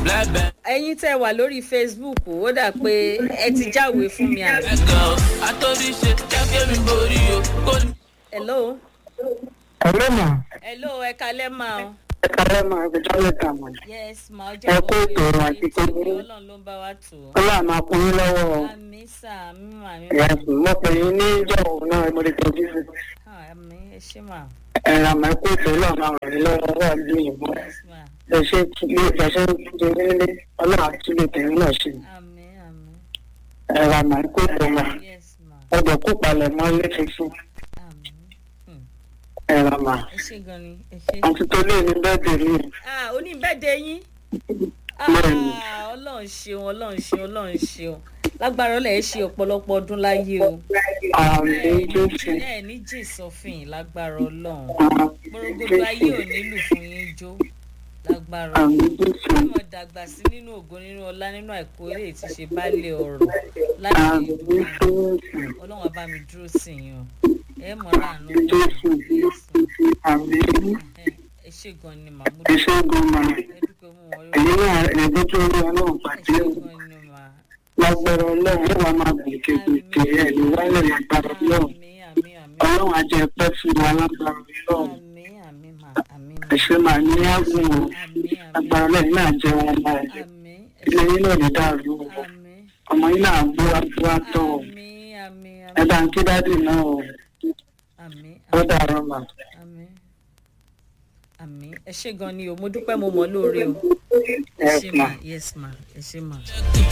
Blackberry. ẹ̀yin tẹ́ wà lórí facebook ó dà pé ẹ ti jáwèé fún mi àbí. Let's go. Àtòrí ṣe jákè mi borí o. Kò ní. hello ọ̀rẹ́ mà hello ẹ kalẹ́ máa o. ẹ kàlẹ́ mà ẹgbẹ́jọ́ lẹ́ta mọ̀ yes ma ọjọ́ Ẹ kú ètò ọ̀rọ̀ àti ètò gbogbo. ọlọ́run ló ń bá wa tò ó. ọlọ́run máa kún yín lọ́wọ́ o. àmì sà àmì mà àmì mà Yes, mo pè yín ní ìjọ òun náà mo lè tọ́jú sí. Ah, àmì ẹ ṣé mà ẹ̀rọ àmọ́ ẹ̀kú ètò ọlọ́run máa ràn yín lọ́wọ́ wà ní ìbò. yes mà ẹ ṣe ilé ìjọsìn ti nílé ọlọ́run àti ilé tẹ̀yìn náà ṣe. àmì àmì ẹ̀rọ àmọ́ ẹ̀kú ètò mà yes mà ọjọ́ kó palẹ̀ mọ́ ilé tuntun. àmì Hmm. ẹ̀rọ àmọ́ ẹ ṣé gan ni ẹ ṣé. àti tó lé ní bẹ́ẹ̀dẹ̀ rí. ah oníbẹ̀dẹ̀ yín Bẹ́ẹ̀ni. Ah, ọlọ́run ṣeun ọlọ́run ṣeun ọlọ́run ṣeun lágbára ọlọ́run ẹ ṣe ọ̀pọ̀lọpọ̀ ọdún láyé o àmì ẹ jésù. ní- ẹ ní jìn sọfìn lágbára ọlọ́run gbogbo ayé ò nílù fún yín jó lágbára àmì ọlọ́run jésù. ọmọ dàgbà sí nínú ògo nínú ọlá nínú àìkú eré tí ṣe baálé ọrọ̀ láti àmì ìdúró jésù. ọlọ́run á bá mi dúró sí yín o ẹ mọ̀ láàánú jésù. àmì ẹ ṣe gan ni màmú ẹ ṣe gan mà. ẹ dúpẹ́ mú wọn èyí náà ẹ̀gbọ́n tó rí ọlọ́run ẹ pàdé ṣe o. gan ni mà. lágbára ọlọ́run yóò wá máa gòkè gòkè ẹ̀ ní wálé lágbára ọlọ́run àmì àmì àmì ọlọ́run á jẹ́ pẹ́ fún wa lágbára ọlọ́run àmì àmì mà àmì mà ẹ̀ṣẹ̀ máa ní ágùn o àmì àmì lágbára ọlọ́run náà jẹ́ wọn ọmọ ẹ̀ àmì ilé yín náà ní dàrú o àmì ọmọ yín náà gbó wájú àtọ̀ o àmì àmì ẹ bá ń kí dádì náà o àmì ó dàrọ mà. àmì àmì ẹ ṣe gan ni o mo dúpẹ́ mo mọ̀ lóore o ẹ Yes, ṣe ma. mà yes ma ẹ ṣe mà.